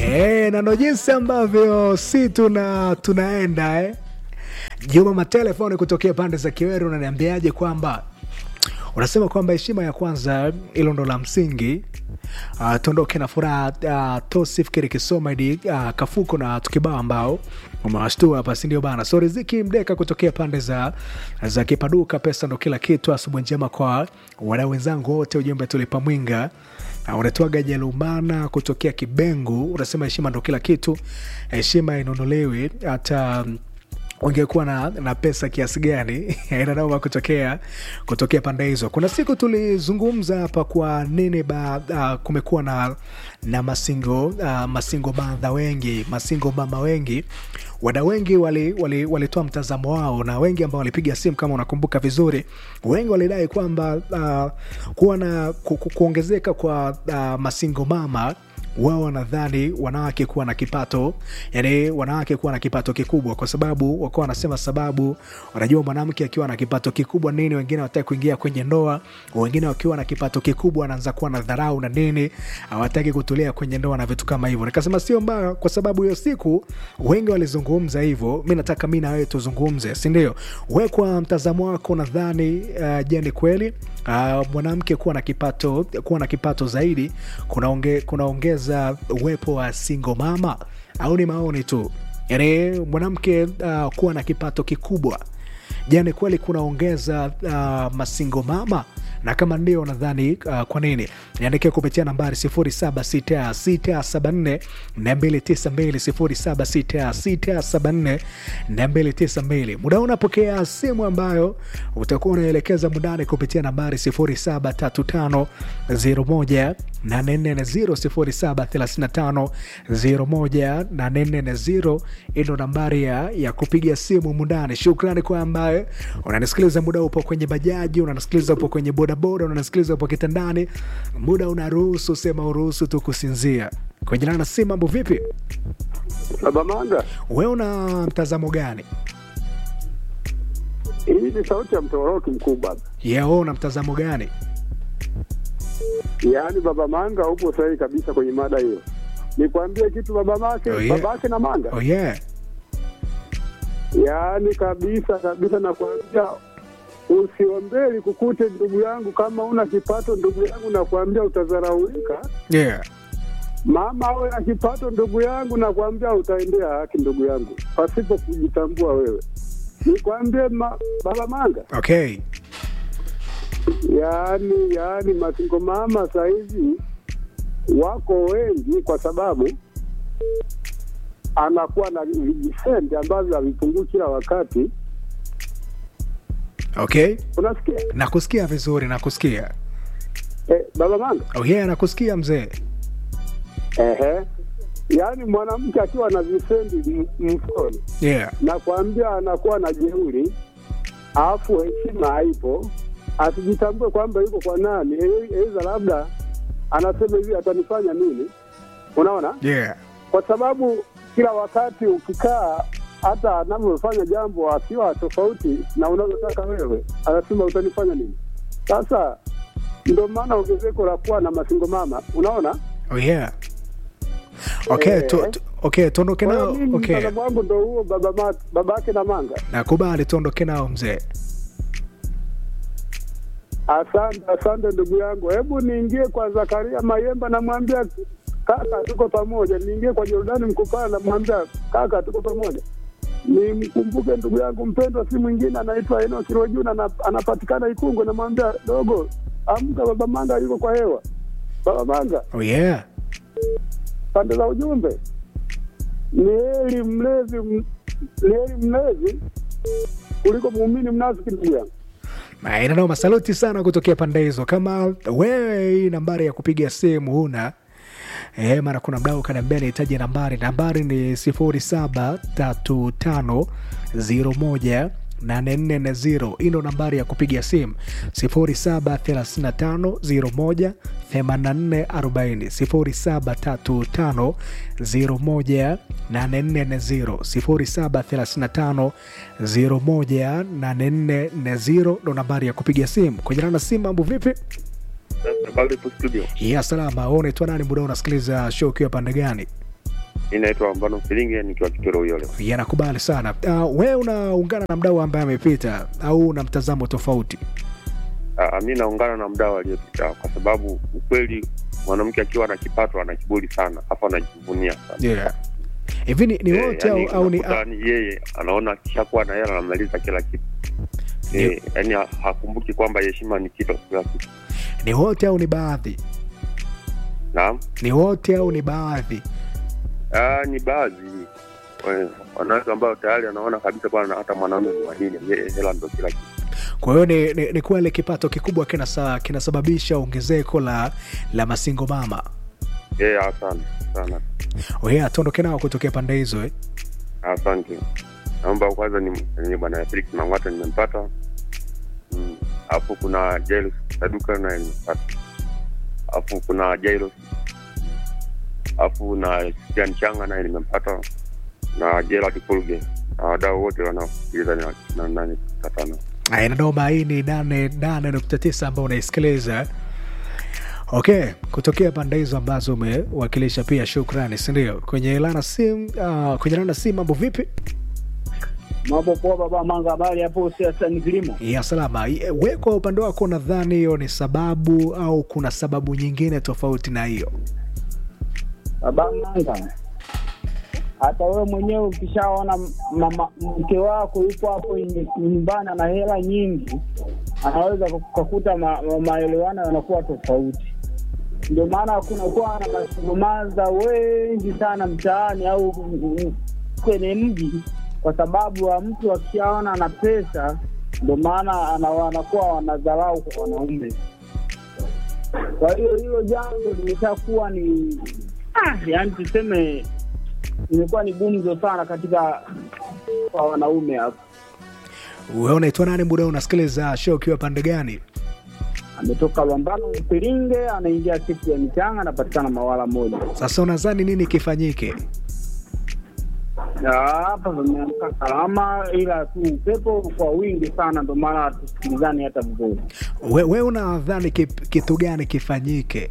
Eh, na ndo jinsi ambavyo si tuna tunaenda eh. Juma matelefoni kutokea pande za Kiweru, unaniambiaje kwamba unasema kwamba heshima ya kwanza hilo ndo la msingi. Uh, tuondoke na furaha uh, tosifikiri kisoma idi uh, kafuko na tukibao ambao umewashtua hapa, si ndio bana? So riziki mdeka kutokea pande za za Kipaduka, pesa ndo kila kitu. Asubuhi njema kwa wadau wenzangu wote, ujumbe tulipa mwinga Uh, unatoaga Jelumana kutokea Kibengu, unasema heshima ndo kila kitu, heshima inunuliwi hata um, ungekuwa na, na pesa kiasi gani inanauma kutokea kutokea pande hizo. Kuna siku tulizungumza hapa kwa nini ba, uh, kumekuwa na, na masingo uh, masingo badha wengi masingo mama wengi wada wengi walitoa wali, wali mtazamo wao, na wengi ambao walipiga simu, kama unakumbuka vizuri, wengi walidai kwamba uh, kuwa na ku, ku, kuongezeka kwa uh, masingo mama wao wanadhani wanawake kuwa na kipato yani wanawake kuwa na kipato kikubwa, kwa sababu wakuwa wanasema sababu, wanajua mwanamke akiwa na kipato kikubwa nini, wengine hawataki kuingia kwenye ndoa, wengine wakiwa na kipato kikubwa wanaanza kuwa na dharau na nini, hawataki kutulia kwenye ndoa na vitu kama hivyo. Nikasema sio mbaya, kwa sababu hiyo siku wengi walizungumza hivyo. Mi nataka mi na wewe tuzungumze, si ndio? We kwa mtazamo wako nadhani uh, je, ni kweli uh, mwanamke kuwa na kipato kuwa na kipato zaidi kunaongeza kuna za uwepo wa single mama au ni maoni tu? Yani mwanamke uh, kuwa na kipato kikubwa, jani kweli kunaongeza uh, masingo mama na kama ndio nadhani uh, kwa nini? Niandikia kupitia nambari 076674 292 076674 muda unapokea simu ambayo utakuwa unaelekeza mundani kupitia nambari 073501 840 073501 ino nambari ya, ya kupiga simu mundani. Shukrani kwa ambaye unanisikiliza muda upo kwenye bajaji, unanisikiliza upo kwenye bodaboda, unanisikiliza upo kitandani, muda unaruhusu, sema uruhusu tu kusinzia. Kwenye nana si mambo vipi? Baba Manga, we una mtazamo gani? hii ni sauti ya mtoroki mkubwa. Yeah, we una mtazamo gani? Yaani baba Manga, upo sahihi kabisa kwenye mada hiyo. Nikwambie kitu baba make, Oh, yeah. babake na Manga, Oh yeah. yaani kabisa kabisa, nakwambia usiombeli kukute ndugu yangu, kama una kipato ndugu yangu, nakwambia utadharaulika. Yeah. Mama awe na kipato ndugu yangu, nakwambia utaendea haki ndugu yangu, pasipo kujitambua wewe. Nikwambie ma, baba Manga, Okay. yaani yaani masingo mama sahizi wako wengi, kwa sababu anakuwa na vijisende ambavyo havipungui kila wakati. Okay. Unasikia Nakusikia vizuri, nakusikia. eh, baba Manga? Oh yeah, nakusikia mzee. Ehe, yaani mwanamke akiwa na visendi m- mfukoni, Yeah. nakwambia anakuwa na jeuri, alafu heshima haipo, asijitambue kwamba yuko kwa nani, eza labda anasema hivi atanifanya nini? Unaona? Yeah. kwa sababu kila wakati ukikaa hata anavyofanya jambo akiwa tofauti na unavyotaka wewe, anasema utanifanya nini? Sasa ndio maana ongezeko la kuwa na masingo mama, unaona. Oh yeah. Okay, Eh. tu, tu, okay, tuondoke Kwa hiyo nao. mimi Okay. mtazamo wangu ndo huo, baba ma, babake na manga. Nakubali tuondoke nao mzee. Asante, asante ndugu yangu. Hebu niingie kwa Zakaria Mayemba, namwambia kaka, tuko pamoja. Niingie kwa Jordani Mkupala, namwambia kaka, tuko pamoja. Nimkumbuke ndugu yangu mpendwa, si mwingine anaitwa Eno Kirojuna, ana- anapatikana Ikungwe. Namwambia dogo, amka, baba Manga yuko kwa hewa. Baba Manga, Oh yeah. pande za ujumbe, ni heri mlezi, m- ni heri mlezi kuliko muumini mnafiki, ndugu yangu. Nanao masaluti sana kutokea pande hizo. Kama wewe hii nambari ya kupiga simu huna eh, mara kuna mdau kaniambia nihitaji nambari. Nambari ni sifuri saba tatu tano ziro moja 840 hii ndo nambari ya kupiga simu 0735018440 0735018440 0735018440 ndo nambari ya kupiga simu kwenye na simu. Mambo vipi? Habari hapo studio. ya salama. Wewe unaitwa nani? Muda unasikiliza show ukiwa pande gani? Mi naitwa Mbano Filinge nikiwa Kitoro Uyole. yanakubali sana uh, we unaungana na mdau ambaye amepita au una mtazamo tofauti Ah, mi naungana na mdau aliyepita kwa sababu ukweli mwanamke akiwa na kipato ana kiburi sana, hapa anajivunia sana. yeah. hivi ni, ni Eh, wote yani au, au ni unakuta ni yeye anaona akishakuwa na hela anamaliza kila kitu eh, yani ha- hakumbuki kwamba heshima ni kitu kila kitu. ni wote au ni baadhi Naam, ni wote au ni baadhi ah, ni baadhi eh, wanawake ambao tayari anaona kabisa bwana, hata mwanaume ni wa nini, yeye hela ndo kila kitu. kwa hiyo ni, ni, ni kweli kipato kikubwa kinasa, kinasababisha ongezeko la la masingo mama Eh, asante sana, oye atuondoke nao kutokea pande hizo eh? asante. Naomba kwanza ni, ni bwana Felix Mang'ata nimempata, Mm, alafu kuna Jairus Saduka naye nimempata, alafu kuna Jairus, alafu na Christian Changa naye nimempata na Gerald Kulge na wadau wote wanaosikiliza na- na nane tatano. Aya, Dodoma hii ni nane nane nukta tisa ambao unaisikiliza okay kutokea pande hizo ambazo umewakilisha pia shukrani sindio kwenye lana sim uh, kwenye lana sim mambo vipi Mambo poa baba Manga, habari hapo siasa ni kilimo. ya salama Ye- we kwa upande wako nadhani hiyo ni sababu au kuna sababu nyingine tofauti na hiyo Baba Manga, hata wewe mwenyewe ukishaona m- mama mke wako yuko hapo ny- nyumbani ana hela nyingi, anaweza kukuta ma, ma, maelewano yanakuwa tofauti. Ndio maana kunakuwa na masugumaza wengi sana mtaani au m- m- kwenye mji, kwa sababu wa mtu akishaona ana pesa, ndio maana ana- wanakuwa wanadharau kwa wanaume. Kwa hiyo hilo jambo limeshakuwa ni ah, yani tuseme imekuwa ni gumzo sana katika kwa wanaume hapo. we unaitwa nani muda huu unasikiliza show ukiwa pande gani Ametoka Lwambano Mpiringe, anaingia siku ya michanga, anapatikana Mawala moja. sasa unadhani nini kifanyike Na hapa pameamka salama, ila tu upepo kwa wingi sana, ndio maana hatusikilizani hata vizuri. we, we unadhani kip- kitu gani kifanyike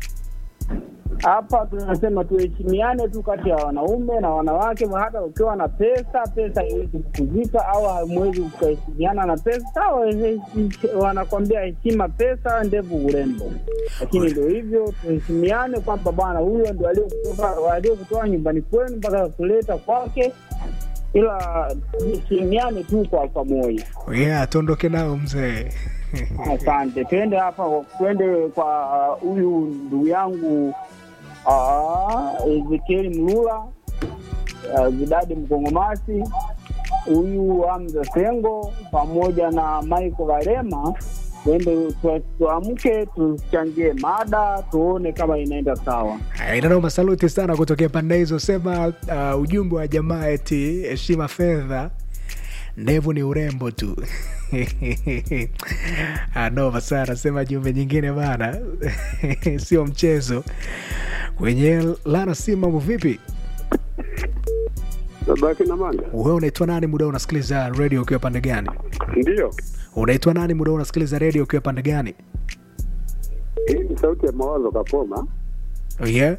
Hapa tunasema tuheshimiane tu kati ya wanaume na wanawake. Hata ukiwa na pesa, pesa haiwezi kukuzika au hamwezi kukaheshimiana na pesa. Sawa, heshi- wanakwambia heshima pesa, ndevu urembo, lakini ndio hivyo, tuheshimiane kwamba bwana huyo ndio aliyekutoa aliyekutoa nyumbani kwenu mpaka kuleta kwake, ila tuheshimiane tu kwa pamoja. yeah tuondoke nao mzee Asante, twende hapa, twende kwa uh, huyu ndugu yangu ah, Ezekieli Mlula, uh, Zidadi Mkongomasi, huyu Hamza Sengo pamoja na Michael Varema, twende tu- tuamke, tuchangie mada, tuone kama inaenda sawa. inanoma saluti sana kutokea pande hizo sema uh, ujumbe wa jamaa eti heshima fedha ndevu ni urembo tu anoma sana sema jumbe nyingine bana sio mchezo kwenye lana si mambo vipi babake na manga wewe unaitwa nani muda unasikiliza redio ukiwa pande gani ndiyo unaitwa nani muda unasikiliza redio ukiwa pande gani hii ni sauti ya mawazo kapoma oh, yeah?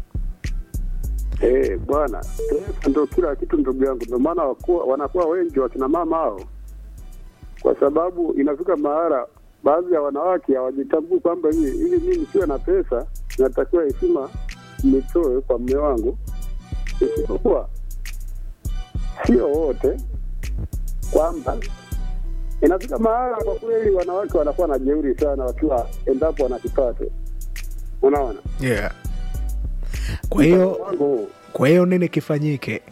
Eh, bwana pesa ndo kila kitu ndugu yangu, ndio maana wakuwa- wanakuwa wengi wakina mama hao, kwa sababu inafika mahala baadhi ya wanawake hawajitambui kwamba hii ili mimi nisiwe na pesa natakiwa heshima nitoe kwa mme wangu, isipokuwa sio wote, kwamba inafika mahala kwa kweli wanawake wanakuwa na jeuri sana wakiwa endapo wana kipato, unaona Yeah. kwa hiyo wangu kwa hiyo nini kifanyike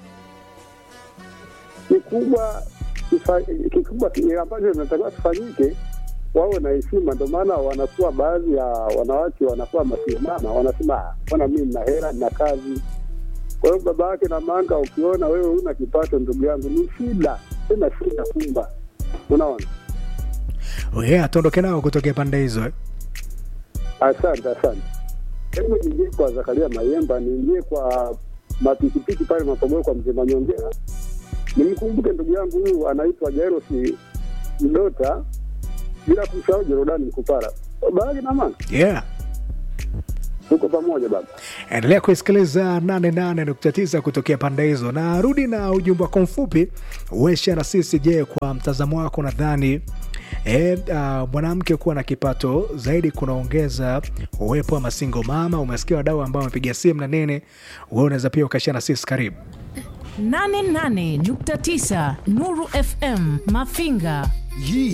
kikubwa kifa- kikubwa ki- ambacho inatakiwa kifanyike wawe na heshima. Ndio maana wanakuwa baadhi ya wanawake wanakuwa masimama, wanasema "Ah, mbona mimi nina hela nina kazi. Kwa hiyo baba yake na manga, ukiona wewe una kipato, ndugu yangu, ni shida tena shida kumba, unaona. oh, yeah, tuondoke nao kutokea pande hizo eh? Asante, asante. Hebu niingie kwa Zakaria Mayemba, niingie kwa mapikipiki pale Mapogoro kwa mzee Manyongera, nimkumbuke ndugu yangu huyu anaitwa Jairosi Mdota, bila kumsahau Jorodani Mkupara. Baadhi na mama, yeah tuko pamoja baba. endelea kuisikiliza 88.9 kutokea pande hizo na rudi na ujumbe wako mfupi uesha na sisi je kwa mtazamo wako nadhani E, uh, mwanamke kuwa na kipato zaidi kunaongeza uwepo wa masingo mama umesikia wadau ambao wamepiga simu na nini we unaweza pia ukashia na sisi karibu 88.9 Nuru FM Mafinga.